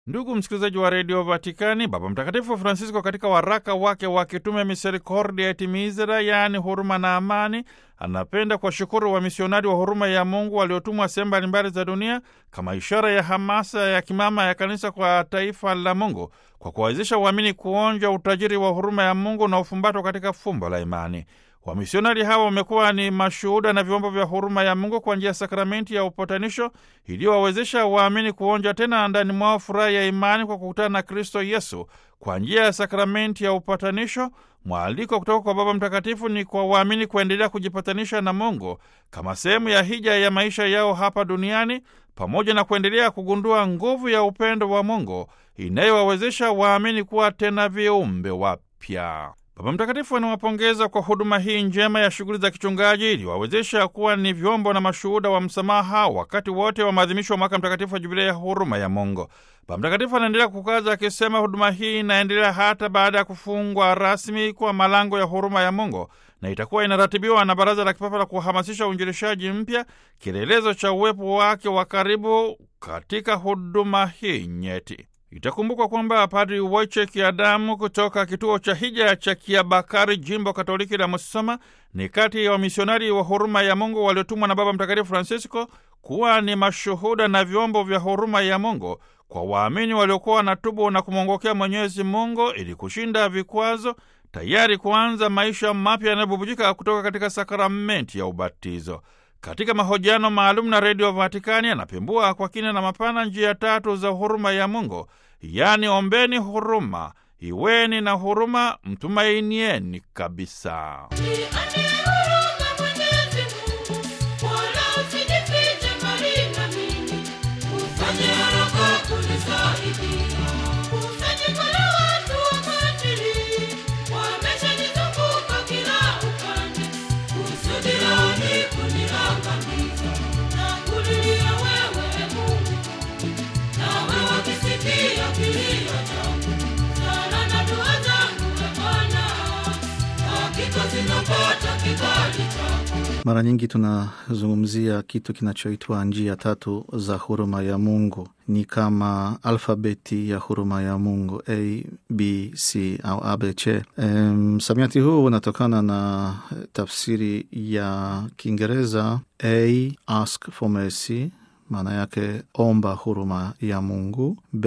Ndugu msikilizaji wa redio Vatikani, Baba Mtakatifu Francisco katika waraka wake wa kitume Misericordia et Misera, yaani huruma na amani, anapenda kuwashukuru wamisionari wa huruma ya Mungu waliotumwa sehemu mbalimbali za dunia kama ishara ya hamasa ya kimama ya kanisa kwa taifa la Mungu, kwa kuwawezesha uamini kuonja utajiri wa huruma ya Mungu na ufumbatwa katika fumbo la imani. Wamisionari hawa wamekuwa ni mashuhuda na vyombo vya huruma ya Mungu kwa njia ya sakramenti ya upatanisho iliyowawezesha waamini kuonja tena ndani mwao furaha ya imani kwa kukutana na Kristo Yesu kwa njia ya sakramenti ya upatanisho. Mwaliko kutoka kwa Baba Mtakatifu ni kwa waamini kuendelea kujipatanisha na Mungu kama sehemu ya hija ya maisha yao hapa duniani, pamoja na kuendelea kugundua nguvu ya upendo wa Mungu inayowawezesha waamini kuwa tena viumbe wapya. Baba Mtakatifu anawapongeza kwa huduma hii njema ya shughuli za kichungaji iliwawezesha kuwa ni vyombo na mashuhuda wa msamaha wakati wote wa maadhimisho wa mwaka mtakatifu wa Jubilei ya huruma ya Mungu. Baba Mtakatifu anaendelea kukaza akisema huduma hii inaendelea hata baada ya kufungwa rasmi kwa malango ya huruma ya Mungu na itakuwa inaratibiwa na Baraza la Kipapa la kuhamasisha uinjilishaji mpya, kielelezo cha uwepo wake wa karibu katika huduma hii nyeti. Itakumbukwa kwamba Padri Wojciech Adamu kutoka kituo cha hija cha Kiabakari, jimbo Katoliki la Musoma, ni kati ya wamisionari wa huruma ya Mungu waliotumwa na Baba Mtakatifu Francisco kuwa ni mashuhuda na vyombo vya huruma ya Mungu kwa waamini waliokuwa wanatubu na kumwongokea Mwenyezi Mungu ili kushinda vikwazo, tayari kuanza maisha mapya yanayobubujika kutoka katika sakramenti ya ubatizo. Katika mahojiano maalum na redio Vatikani anapembua kwa kina na mapana njia tatu za huruma ya Mungu, yaani ombeni huruma, iweni na huruma, mtumainieni kabisa. Mara nyingi tunazungumzia kitu kinachoitwa njia tatu za huruma ya Mungu. Ni kama alfabeti ya huruma ya Mungu, A, B, C au ABC. Msamiati um, huu unatokana na tafsiri ya Kiingereza A, ask for mercy, maana yake omba huruma ya Mungu. B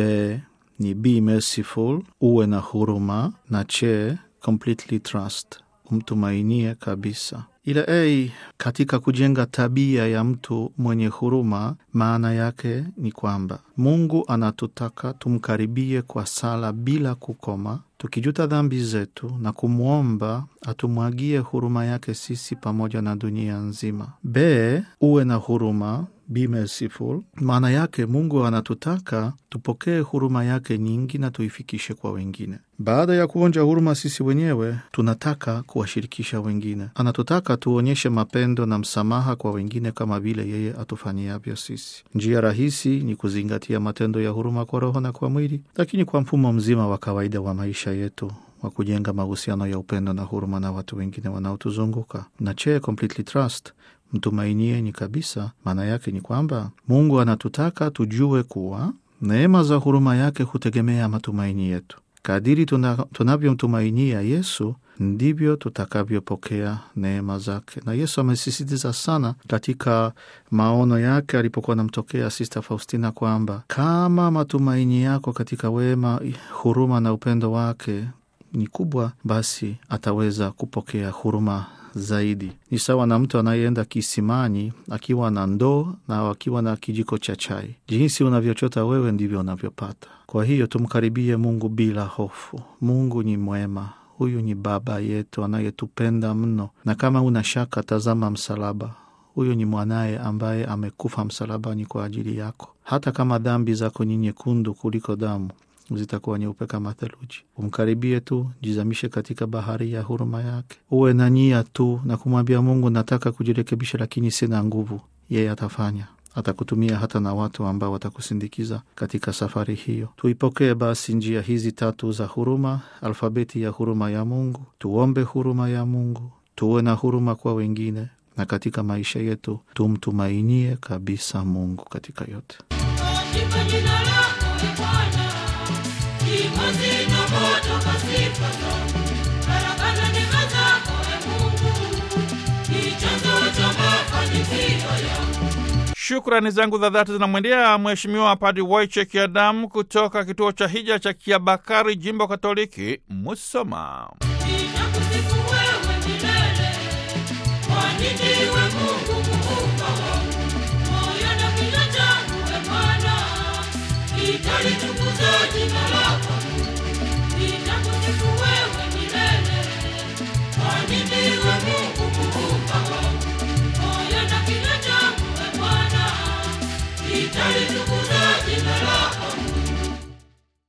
ni be merciful, uwe na huruma, na che completely trust, umtumainie kabisa. Ila A katika kujenga tabia ya mtu mwenye huruma, maana yake ni kwamba Mungu anatutaka tumkaribie kwa sala bila kukoma, tukijuta dhambi zetu na kumwomba atumwagie huruma yake sisi pamoja na dunia nzima. B uwe na huruma Be merciful. Maana yake Mungu anatutaka tupokee huruma yake nyingi na tuifikishe kwa wengine. Baada ya kuonja huruma sisi wenyewe, tunataka kuwashirikisha wengine. Anatutaka tuonyeshe mapendo na msamaha kwa wengine kama vile yeye atufanyiavyo sisi. Njia rahisi ni kuzingatia matendo ya huruma kwa roho na kwa mwili, lakini kwa mfumo mzima wa kawaida wa maisha yetu wa kujenga mahusiano ya upendo na huruma na watu wengine wanaotuzunguka. Na che completely trust mtumainieni kabisa. Maana yake ni kwamba Mungu anatutaka tujue kuwa neema za huruma yake hutegemea matumaini yetu. Kadiri tunavyomtumainia Yesu ndivyo tutakavyopokea neema zake. Na Yesu amesisitiza sana katika maono yake alipokuwa anamtokea Sista Faustina kwamba kama matumaini yako katika wema, huruma na upendo wake ni kubwa, basi ataweza kupokea huruma zaidi. Ni sawa na mtu anayeenda kisimani akiwa na ndoo na akiwa na kijiko cha chai. Jinsi unavyochota wewe ndivyo unavyopata. Kwa hiyo tumkaribie Mungu bila hofu. Mungu ni mwema. Huyu ni Baba yetu anayetupenda mno, na kama una shaka, tazama msalaba. Huyu ni mwanaye ambaye amekufa msalabani kwa ajili yako. Hata kama dhambi zako ni nyekundu kuliko damu zitakuwa nyeupe kama theluji. Umkaribie tu, jizamishe katika bahari ya huruma yake. Uwe na nia tu na kumwambia Mungu, nataka kujirekebisha, lakini sina nguvu. Yeye atafanya, atakutumia hata na watu ambao watakusindikiza katika safari hiyo. Tuipokee basi njia hizi tatu za huruma, alfabeti ya huruma ya Mungu. Tuombe huruma ya Mungu, tuwe na huruma kwa wengine, na katika maisha yetu tumtumainie kabisa Mungu katika yote. Katika jina lako Bwana Sifa zinapotoka sifa zangu, baraka na neema zako e Mungu, ni chanzo cha mafanikio yangu. Shukrani zangu za dhati zinamwendea Mheshimiwa Padri Wojciech Adamu kutoka kituo cha hija cha Kiabakari, jimbo Katoliki Musoma. Nitakusifu wewe milele, kwani ndiwe Mungu muumba wangu. Moyo na kinywa changu e Bwana, nitalitukuza jina lako.